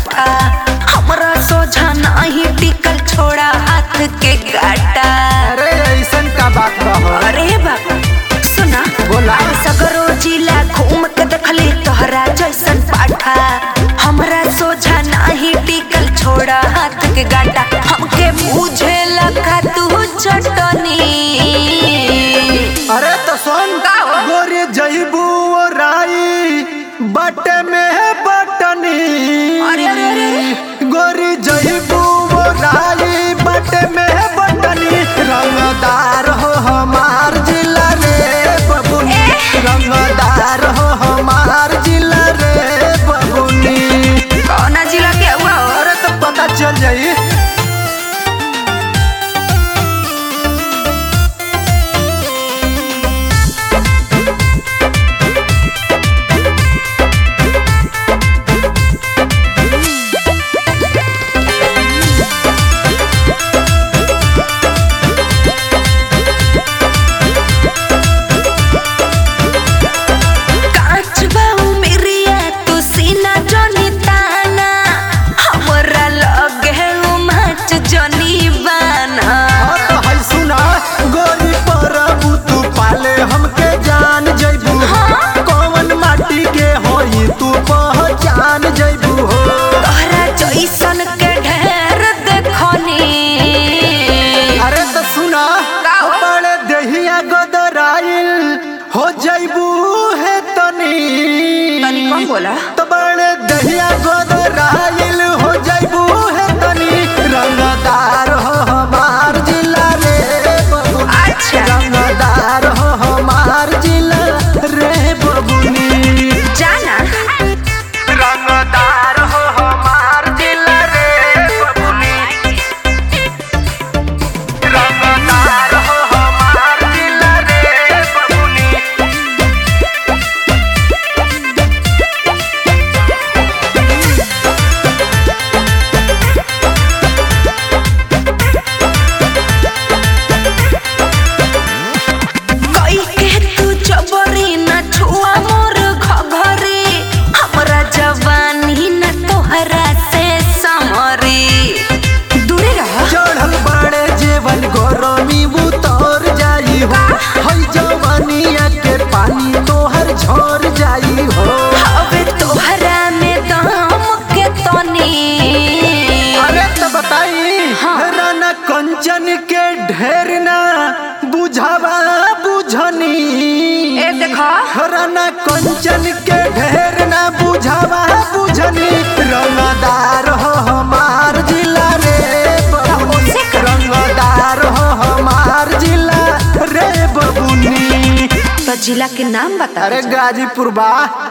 पाठा हमरा सोझा नाही टिकल छोड़ा हाथ के गाटा अरे ऐसन का बात बा हो? अरे बाबा सुना बोला। अरे सगरो जिला घूम के देखली तोहरा जैसन पाठा हमरा सोझा नाही टिकल छोड़ा हाथ के गाटा हमके बुझे लगा तू चटनी अरे तो सुन का हो? गोरी जईबू ओ राई बटे में है बटनी अरे, अरे, अरे, अरे। गोरी जईबू ओ राई बटे में है बटनी रंगदार हो हमार जिला रे बबुनी रंगदार हो हमार जिला रे बबुनी कौना जिला के हुआ हो अरे तो पता चल जाई कांच बाऊ मेरिया तू सीना जोनी ताना हमरा लगे उमच जोनी बाना हाँ तो है सुना गोरी परबू तू पाले हमके जान जैबू कौन माटी के होई तू पहचान जैबू हो तोहरा जैसन के ढेर देखनी अरे तो सुना का हो? बड़े देहिया गोदराइल हो जैबू है तनी तनी कम बोला तो बड़े दहिया गोदराइल हो जैबू है तनी रंगदार हो हमार जिला रे बबू अच्छा रंगदार हो हमार जिला रे बबुनी जाना रंगदार हो हमार जिला रे बबुनी रंगदार हो हमार जिला रे बबुनी कोई के तू जबरी न छुआ मोर घघरी हमरा जवानी न तोहरा से समरी दूरे रह चढ़ल बड़े जेवन गरमी उतर जाई हो हई जवानिया के पानी तोहर झर जाई हो अबे तोहरा में दम के तनी अरे तो बताई हाँ। राना कंचन के ढेर ना बुझावा बुझनी ए देखा राना कंचन के ढेर ना बुझावा बुझनी रंगदार हो हमार जिला रे बबुनी उसे कर। रंगदार हो हमार जिला रे बबुनी तो जिला के नाम बता अरे गाजीपुर बा